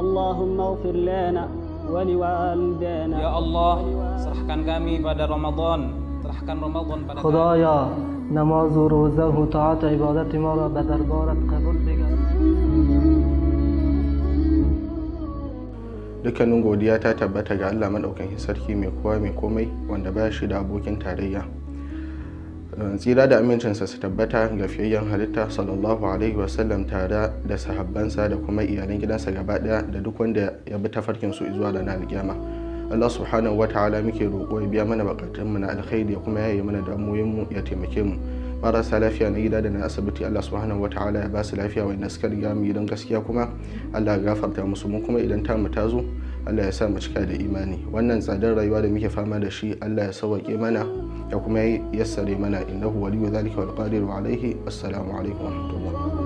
اللهم اغفر لنا ولوالدينا Ya Allah, serahkan kami pada Ramadan. Serahkan Ramadan pada kami. خدایا نماز و روزه و طاعت و عبادت ما را به دربارت قبول بگردان dukkanin godiya ta tabbata ga Allah maɗaukakin sarki mai kowa mai komai wanda ba shi da abokin tarayya tsira da amincinsa su tabbata ga fiyayyen halitta sallallahu alaihi wasallam tare da sahabbansa da kuma iyalan gidansa gaba ɗaya da duk wanda ya bi tafarkin su zuwa ranar alkiyama Allah subhanahu wa ta'ala muke roƙo ya biya mana bukatunmu na alkhairi ya kuma yaye mana damuwoyinmu ya taimake mu marasa lafiya na gida da na asibiti Allah subhanahu wa ta'ala ya ba su lafiya wanda suka riga mu gidan gaskiya kuma Allah ya gafarta musu mu kuma idan tamu ta zo Allah ya sa mu cika da imani wannan tsadar rayuwa da muke fama da shi Allah ya sauwaƙe mana ya kuma yassare mana innahu waliyyu zalika wal qadiru alaihi assalamu alaikum wa rahmatullah